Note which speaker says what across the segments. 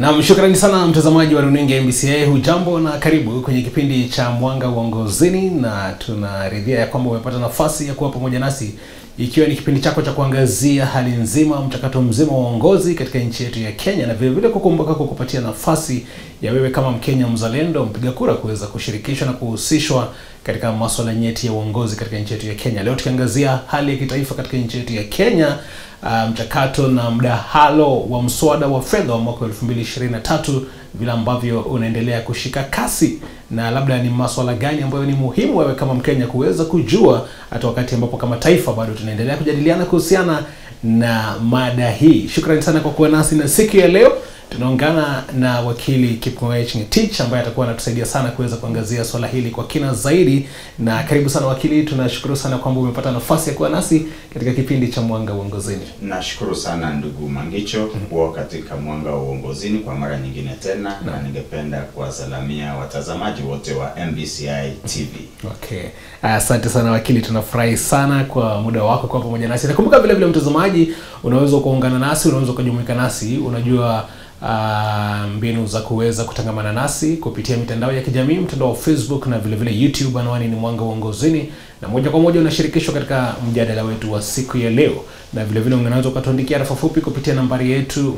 Speaker 1: Naam, shukrani sana mtazamaji wa runinga MBCA, hujambo na karibu kwenye kipindi cha Mwanga Uongozini, na tunaridhia ya kwamba umepata nafasi ya kuwa pamoja nasi ikiwa ni kipindi chako cha kuangazia hali nzima, mchakato mzima wa uongozi katika nchi yetu ya Kenya, na vile vile kukumbuka kukupatia nafasi ya wewe kama Mkenya mzalendo, mpiga kura, kuweza kushirikishwa na kuhusishwa katika masuala nyeti ya uongozi katika nchi yetu ya Kenya. Leo tukiangazia hali ya kitaifa katika nchi yetu ya Kenya, uh, mchakato na mdahalo wa mswada wa fedha wa mwaka 2023 vile ambavyo unaendelea kushika kasi, na labda ni masuala gani ambayo ni muhimu wewe kama Mkenya kuweza kujua, hata wakati ambapo kama taifa bado tunaendelea kujadiliana kuhusiana na mada hii. Shukrani sana kwa kuwa nasi na siku ya leo tunaungana na wakili Kipkoech Ngetich ambaye atakuwa anatusaidia sana kuweza kuangazia swala hili kwa kina zaidi. Na karibu sana wakili, tunashukuru sana kwamba umepata nafasi ya kuwa nasi katika kipindi cha Mwanga Uongozini.
Speaker 2: Nashukuru sana ndugu Mangicho kuwa katika Mwanga wa Uongozini kwa mara nyingine tena, na ningependa kuwasalamia watazamaji wote wa MBCI TV.
Speaker 1: Okay, asante sana wakili, tunafurahi sana kwa muda wako kwa pamoja nasi. Nakumbuka vile vile, mtazamaji, unaweza kuungana nasi, unaweza kujumuika nasi, unajua uh, mbinu za kuweza kutangamana nasi kupitia mitandao ya kijamii, mtandao wa Facebook na vile vile YouTube. Anwani ni Mwanga Uongozini, na moja kwa moja unashirikishwa katika mjadala wetu wa siku ya leo, na vile vile unaweza ukatuandikia rafa fupi kupitia nambari yetu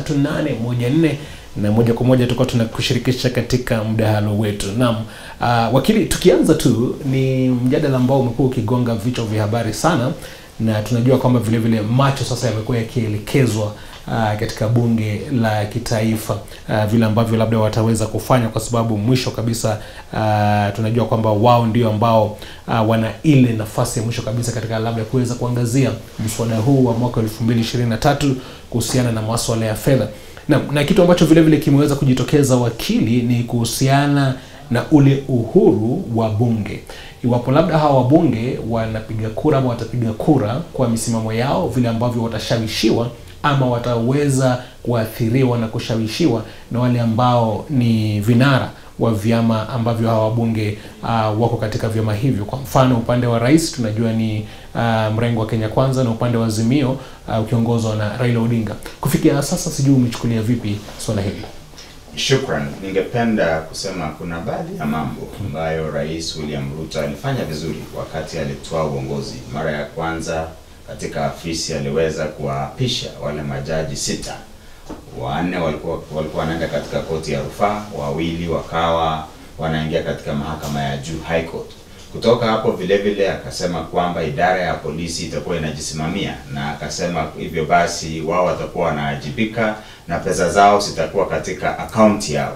Speaker 1: 23814 na moja kwa moja tutakuwa tunakushirikisha katika mdahalo wetu. Naam, uh, wakili, tukianza tu, ni mjadala ambao umekuwa ukigonga vichwa vya habari sana, na tunajua kwamba vile vile macho sasa yamekuwa yakielekezwa uh, katika bunge la kitaifa uh, vile ambavyo labda wataweza kufanya, kwa sababu mwisho kabisa uh, tunajua kwamba wao ndio ambao uh, wana ile nafasi ya mwisho kabisa katika labda kuweza kuangazia mswada huu wa mwaka 2023 kuhusiana na masuala ya fedha na, na kitu ambacho vile vile kimeweza kujitokeza wakili, ni kuhusiana na ule uhuru wa bunge. Iwapo labda hawa wabunge wanapiga kura ama watapiga kura kwa misimamo yao, vile ambavyo watashawishiwa ama wataweza kuathiriwa na kushawishiwa na wale ambao ni vinara wa vyama ambavyo hawa wabunge uh, wako katika vyama hivyo. Kwa mfano upande wa rais tunajua ni uh, mrengo wa Kenya Kwanza na upande wa Azimio uh, ukiongozwa na Raila Odinga. Kufikia sasa, sijui umechukulia vipi swala hili?
Speaker 2: Shukran. Ningependa kusema kuna baadhi ya mambo ambayo Rais William Ruto alifanya vizuri wakati alitoa uongozi. Mara ya kwanza katika afisi aliweza kuwaapisha wale majaji sita, wanne walikuwa walikuwa wanaenda katika koti ya rufaa, wawili wakawa wanaingia katika mahakama ya juu High Court. Kutoka hapo vile vile akasema kwamba idara ya polisi itakuwa inajisimamia, na akasema hivyo basi wao watakuwa wanaajibika na pesa zao zitakuwa katika akaunti yao.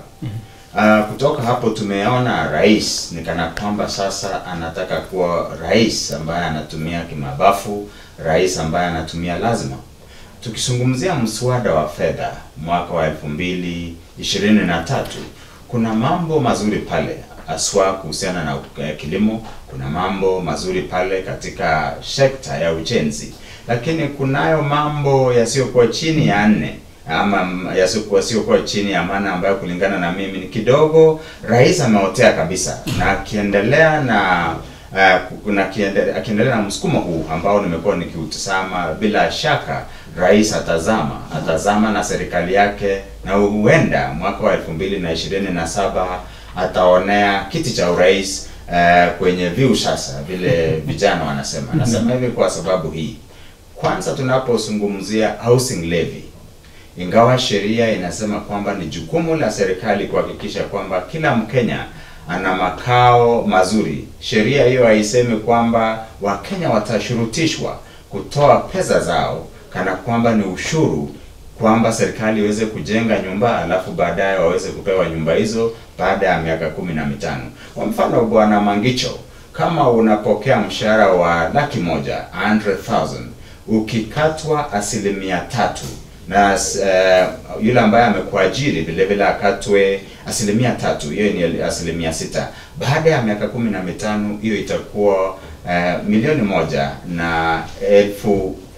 Speaker 2: Uh, kutoka hapo tumeona rais ni kana kwamba sasa anataka kuwa rais ambaye anatumia kimabafu, rais ambaye anatumia lazima. Tukizungumzia mswada wa fedha mwaka wa elfu mbili ishirini na tatu kuna mambo mazuri pale aswa kuhusiana na uh, kilimo. Kuna mambo mazuri pale katika sekta ya ujenzi, lakini kunayo mambo yasiyokuwa chini ya nne ama yasiyokuwa siokuwa chini ya maana ambayo kulingana na mimi ni kidogo rais ameotea kabisa, na akiendelea na uh, na akiendelea na msukumo huu ambao nimekuwa nikiutazama, bila shaka rais atazama atazama na serikali yake, na huenda mwaka wa elfu mbili na ishirini na saba ataonea kiti cha urais uh, kwenye viu sasa, vile vijana wanasema. Nasema hivi kwa sababu hii, kwanza tunapozungumzia housing levy ingawa sheria inasema kwamba ni jukumu la serikali kuhakikisha kwamba kila Mkenya ana makao mazuri, sheria hiyo haisemi kwamba Wakenya watashurutishwa kutoa pesa zao kana kwamba ni ushuru, kwamba serikali iweze kujenga nyumba alafu baadaye waweze kupewa nyumba hizo baada ya miaka kumi na mitano. Kwa mfano, Bwana Mangicho, kama unapokea mshahara wa laki moja 100,000 ukikatwa asilimia tatu na uh, yule ambaye amekuajiri vile vile akatwe asilimia tatu, hiyo ni asilimia sita. Baada ya miaka kumi na mitano hiyo itakuwa uh, milioni moja na elfu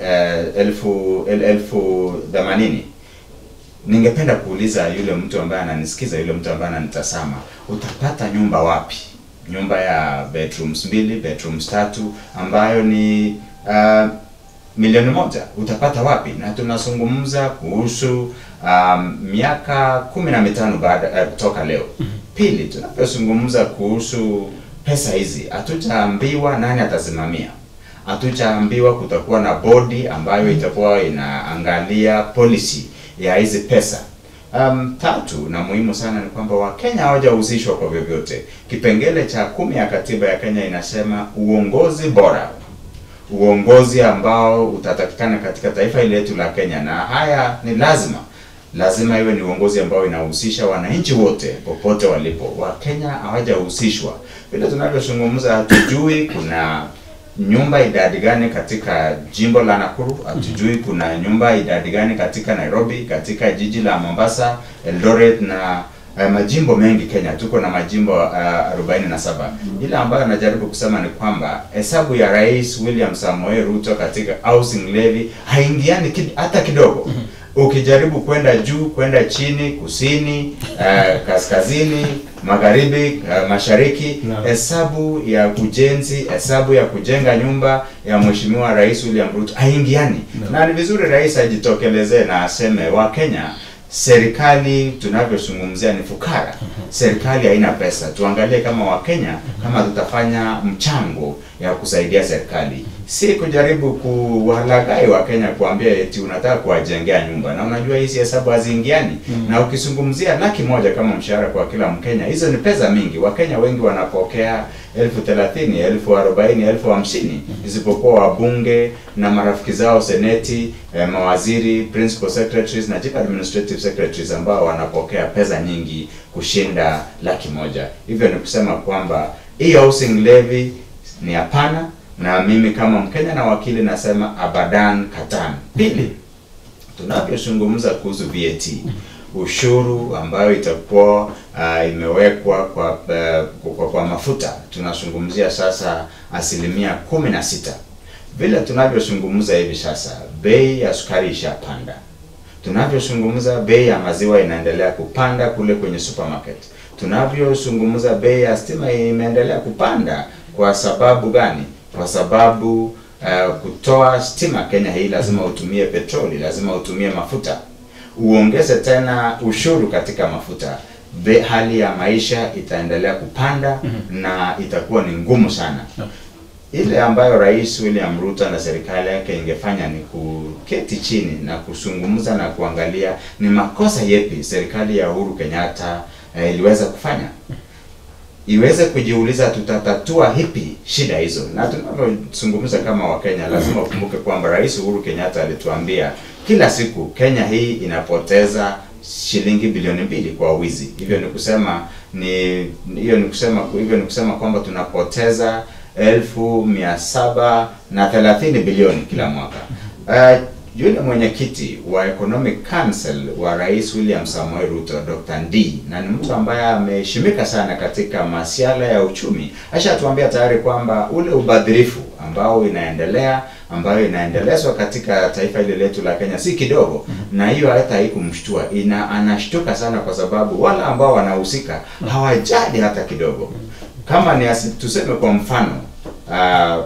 Speaker 2: uh, elfu el, elfu themanini. Ningependa kuuliza yule mtu ambaye ananisikiza, yule mtu ambaye ananitazama, utapata nyumba wapi? Nyumba ya bedrooms mbili, bedrooms tatu ambayo ni uh, milioni moja utapata wapi? Na tunazungumza kuhusu um, miaka kumi na mitano baada uh, kutoka leo. Pili, tunapozungumza kuhusu pesa hizi, hatutaambiwa nani atasimamia, hatutaambiwa kutakuwa na bodi ambayo itakuwa inaangalia policy ya hizi pesa. Um, tatu na muhimu sana ni kwamba Wakenya hawajahusishwa kwa vyovyote. Kipengele cha kumi ya katiba ya Kenya inasema uongozi bora, uongozi ambao utatakikana katika taifa hili letu la Kenya, na haya ni lazima lazima iwe ni uongozi ambao inahusisha wananchi wote popote walipo. Wakenya hawajahusishwa. Vile tunavyozungumza, hatujui kuna nyumba idadi gani katika jimbo la Nakuru, hatujui kuna nyumba idadi gani katika Nairobi, katika jiji la Mombasa, Eldoret na uh, majimbo mengi Kenya. Tuko na majimbo uh, 47. Ile ambayo anajaribu kusema ni kwamba hesabu ya Rais William Samoei Ruto katika housing levy haingiani kid, hata kidogo ukijaribu kwenda juu kwenda chini kusini uh, kaskazini magharibi uh, mashariki
Speaker 1: Naam.
Speaker 2: hesabu ya ujenzi hesabu ya kujenga nyumba ya mheshimiwa rais William Ruto haingiani
Speaker 1: Naam.
Speaker 2: na ni vizuri rais ajitokelezee na aseme wa Kenya serikali tunavyozungumzia ni fukara serikali haina pesa tuangalie kama wakenya kama tutafanya mchango ya kusaidia serikali si kujaribu kuwalaghai wakenya kuambia eti unataka kuwajengea nyumba na unajua hizi hesabu haziingiani na ukizungumzia laki moja kama mshahara kwa kila mkenya hizo ni pesa mingi wakenya wengi wanapokea elfu thelathini elfu arobaini elfu hamsini isipokuwa wabunge na marafiki zao seneti eh, mawaziri principal secretaries na chief administrative secretaries ambao wanapokea pesa nyingi kushinda laki moja hivyo ni kusema kwamba hii housing levy ni hapana na mimi kama mkenya na wakili nasema abadan katan pili tunavyozungumza kuhusu VAT ushuru ambayo itakuwa uh, imewekwa kwa, uh, kwa kwa mafuta tunazungumzia sasa asilimia kumi na sita vile tunavyozungumza hivi sasa bei ya sukari ishapanda tunavyozungumza bei ya maziwa inaendelea kupanda kule kwenye supermarket tunavyozungumza bei ya stima imeendelea kupanda kwa sababu gani kwa sababu uh, kutoa stima Kenya hii lazima utumie petroli lazima utumie mafuta uongeze tena ushuru katika mafuta Be, hali ya maisha itaendelea kupanda na itakuwa ni ngumu sana
Speaker 1: Naam.
Speaker 2: ile ambayo rais William Ruto na serikali yake ingefanya ni kuketi chini na kuzungumza na kuangalia ni makosa yepi serikali ya Uhuru Kenyatta eh, iliweza kufanya iweze kujiuliza tutatatua hipi shida hizo. Na tunavyozungumza kama Wakenya, lazima ukumbuke kwamba Rais Uhuru Kenyatta alituambia kila siku Kenya hii inapoteza shilingi bilioni mbili kwa wizi. Hivyo ni kusema ni hiyo ni kusema hivyo ni kusema kwamba tunapoteza elfu mia saba na thelathini bilioni kila mwaka. Uh, yule mwenyekiti wa Economic Council wa Rais William Samoei Ruto, Dr. Ndii, na ni mtu ambaye ameheshimika sana katika masuala ya uchumi, ashatuambia tayari kwamba ule ubadhirifu ambao inaendelea ambayo inaendelezwa katika taifa hili letu la Kenya si kidogo, na hiyo hata haikumshtua, ina anashtuka sana kwa sababu wale ambao wanahusika hawajali hata kidogo. Kama ni asi, tuseme kwa mfano uh,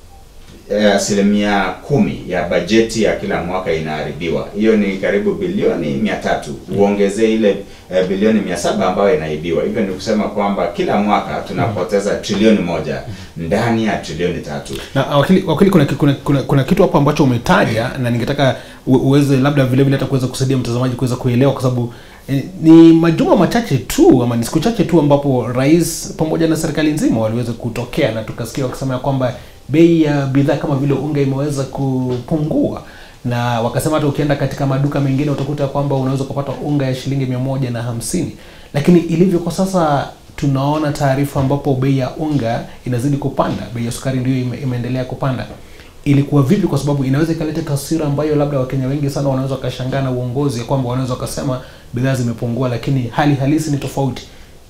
Speaker 2: eh, asilimia kumi ya bajeti ya kila mwaka inaharibiwa. Hiyo ni karibu bilioni mia tatu uongezee ile eh, bilioni mia saba ambayo inaibiwa. Hivyo ni kusema kwamba kila mwaka tunapoteza trilioni moja ndani ya trilioni tatu.
Speaker 1: na ah, wakili, wakili kuna, kuna, kuna, kuna kitu hapo ambacho umetaja na ningetaka u- uweze labda vile vile hata kuweza kusaidia mtazamaji kuweza kuelewa kwa sababu eh, ni majuma machache tu ama ni siku chache tu ambapo rais pamoja na serikali nzima waliweza kutokea na tukasikia wakisema ya kwamba bei ya bidhaa kama vile unga imeweza kupungua na wakasema hata ukienda katika maduka mengine utakuta kwamba unaweza kupata unga ya shilingi mia moja na hamsini lakini ilivyo kwa sasa tunaona taarifa ambapo bei ya unga inazidi kupanda bei ya sukari ndio ime, imeendelea kupanda ilikuwa vipi kwa sababu inaweza ikaleta taswira ambayo labda wakenya wengi sana wanaweza wakashangaa na uongozi ya kwamba wanaweza wakasema bidhaa zimepungua lakini hali halisi ni tofauti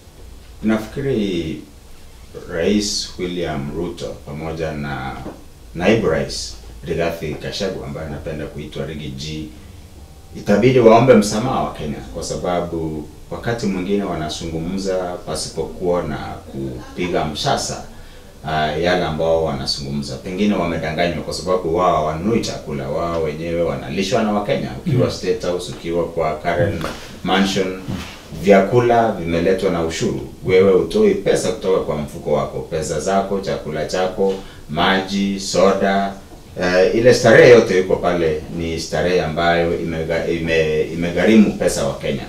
Speaker 2: Nafikiri Rais William Ruto pamoja na naibu rais Rigathi Gachagua ambaye anapenda kuitwa Rigi G itabidi waombe msamaha wa Kenya kwa sababu wakati mwingine wanazungumza pasipokuwa na kupiga msasa uh, yale ambao wanazungumza. Pengine wamedanganywa kwa sababu wao hawanunui chakula, wao wenyewe wanalishwa na Wakenya. Ukiwa State House, ukiwa kwa Karen Mansion, vyakula vimeletwa na ushuru. Wewe utoi pesa kutoka kwa mfuko wako, pesa zako, chakula chako, maji, soda, uh, ile starehe yote iko pale, ni starehe ambayo imega, ime, imegharimu pesa wa Kenya.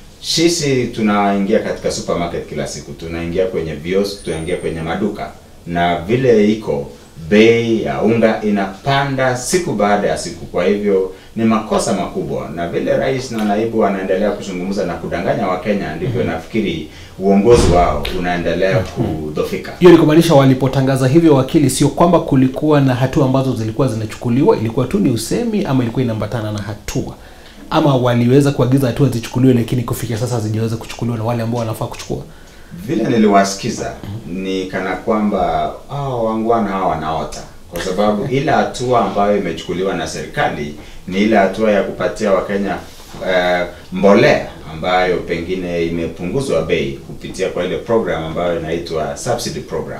Speaker 2: Sisi tunaingia katika supermarket kila siku, tunaingia kwenye vios, tunaingia kwenye maduka, na vile iko bei ya unga inapanda siku baada ya siku. Kwa hivyo ni makosa makubwa, na vile rais na naibu wanaendelea kuzungumza na kudanganya Wakenya, ndivyo nafikiri uongozi wao unaendelea kudhofika.
Speaker 1: hiyo ni kumaanisha walipotangaza hivyo wakili sio kwamba kulikuwa na hatua ambazo zilikuwa zinachukuliwa ilikuwa tu ni usemi ama ilikuwa inaambatana na hatua ama waliweza kuagiza hatua zichukuliwe lakini kufikia sasa hazijaweza kuchukuliwa na wale ambao wanafaa kuchukua
Speaker 2: Vile niliwasikiza ni kana kwamba hao wangwana hao wanaota, kwa sababu ile hatua ambayo imechukuliwa na serikali ni ile hatua ya kupatia Wakenya uh, mbolea ambayo pengine imepunguzwa bei kupitia kwa ile program ambayo inaitwa subsidy program,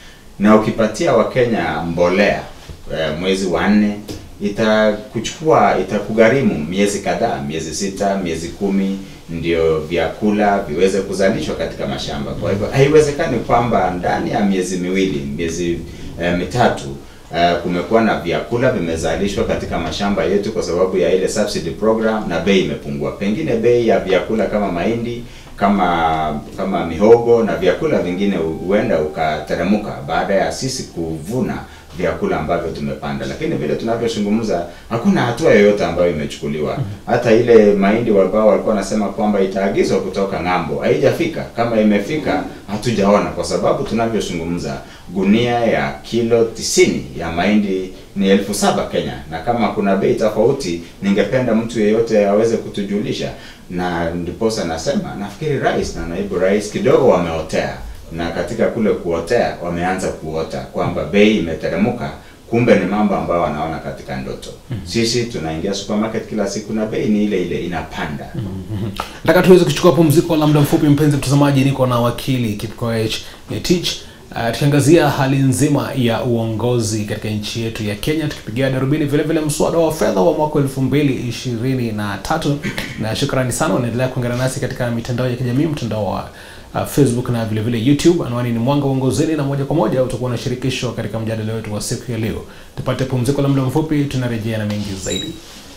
Speaker 2: na ukipatia Wakenya mbolea uh, mwezi wa nne itakuchukua itakugharimu miezi kadhaa, miezi sita, miezi kumi, ndio vyakula viweze kuzalishwa katika mashamba. Kwa hivyo haiwezekani kwamba ndani ya miezi miwili, miezi eh, mitatu eh, kumekuwa na vyakula vimezalishwa katika mashamba yetu kwa sababu ya ile subsidy program na bei imepungua. Pengine bei ya vyakula kama mahindi kama kama mihogo na vyakula vingine huenda ukateremuka baada ya sisi kuvuna vyakula ambavyo tumepanda, lakini vile tunavyozungumza hakuna hatua yoyote ambayo imechukuliwa. Hata ile mahindi ambao walikuwa wanasema kwamba itaagizwa kutoka ng'ambo haijafika. Kama imefika hatujaona, kwa sababu tunavyozungumza gunia ya kilo tisini ya mahindi ni elfu saba Kenya, na kama kuna bei tofauti, ningependa mtu yeyote aweze kutujulisha, na ndiposa nasema nafikiri rais na naibu rais kidogo wameotea na katika kule kuotea wameanza kuota kwamba bei imeteremuka, kumbe ni mambo ambayo wanaona katika ndoto. Sisi tunaingia supermarket kila siku na bei ni ile ile inapanda.
Speaker 1: nataka tuweze kuchukua pumziko la muda mfupi mpenzi mtazamaji niko na wakili Kipkoech Ngetich uh, tukiangazia hali nzima ya uongozi katika nchi yetu ya Kenya tukipigia darubini vile vile mswada wa fedha wa mwaka elfu mbili ishirini na tatu na shukrani sana unaendelea kuungana nasi katika mitandao ya kijamii mtandao wa uh, Facebook na vile vile YouTube. Anwani ni Mwanga Uongozini, na moja kwa moja utakuwa unashirikishwa katika mjadala wetu wa siku ya leo. Tupate pumziko la muda mfupi, tunarejea na mengi zaidi.